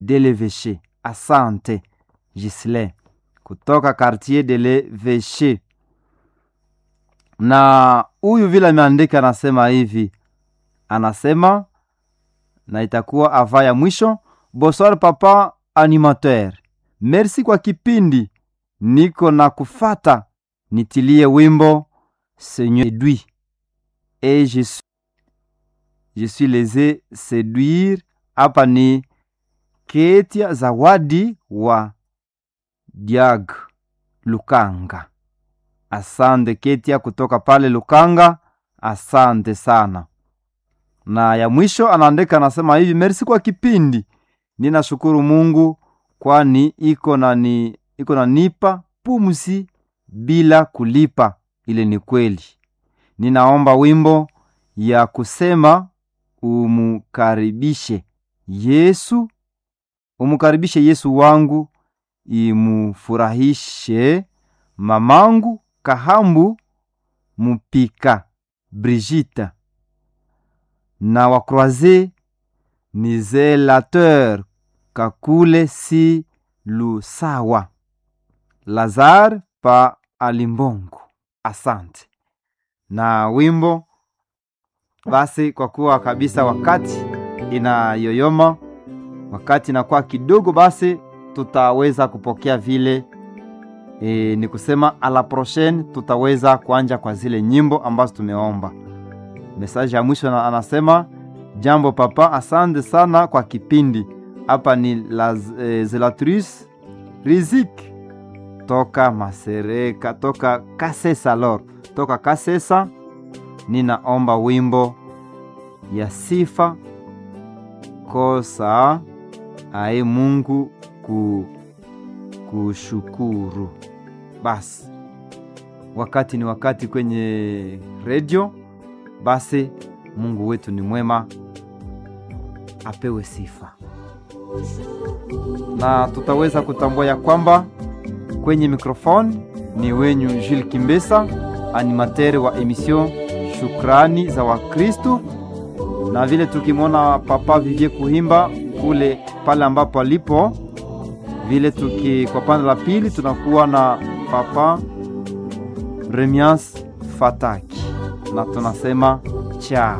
de l'Evêché. Asante Gisle kutoka quartier de l'Evêché. Na huyu vile ameandika anasema hivi, anasema na itakuwa ava ya mwisho. Bonsoir papa animateur, merci kwa kipindi, niko na kufata, nitilie wimbo Seigneur séduit et je suis, je suis lese séduire. Hapa ni Ketia Zawadi wa Diag Lukanga. Asante Ketia kutoka pale Lukanga, asante sana. Na ya mwisho anaandika anasema hivi, merci kwa kipindi, ninashukuru Mungu kwani iko na ni iko na nipa pumzi bila kulipa. Ile ni kweli. Ninaomba wimbo ya kusema umukaribishe Yesu, umukaribishe Yesu wangu, imufurahishe mamangu Kahambu Mupika Brigita na wakroise ni zelateur Kakule si Lusawa Lazare pa Alimbongo. Asante na wimbo basi, kwa kuwa kabisa wakati inayoyoma, wakati inakuwa kidogo, basi tutaweza kupokea vile e, ni kusema ala prochaine tutaweza kuanja kwa zile nyimbo ambazo tumeomba. Mesaji ya mwisho anasema jambo papa, asante sana kwa kipindi. Hapa ni la e, zelatrice Rizik toka Masereka, toka Kasesa lor, toka Kasesa. Ninaomba wimbo ya sifa kosa ae Mungu ku kushukuru. Basi wakati ni wakati kwenye redio, basi Mungu wetu ni mwema, apewe sifa, na tutaweza kutambua ya kwamba kwenye mikrofoni ni wenyu Jules Kimbesa, animateur wa emission Shukrani za Wakristu, na vile tukimwona Papa Vivie Kuhimba kule pale ambapo alipo vile tuki kwa pande la pili tunakuwa na Papa Remias Fataki na tunasema chao.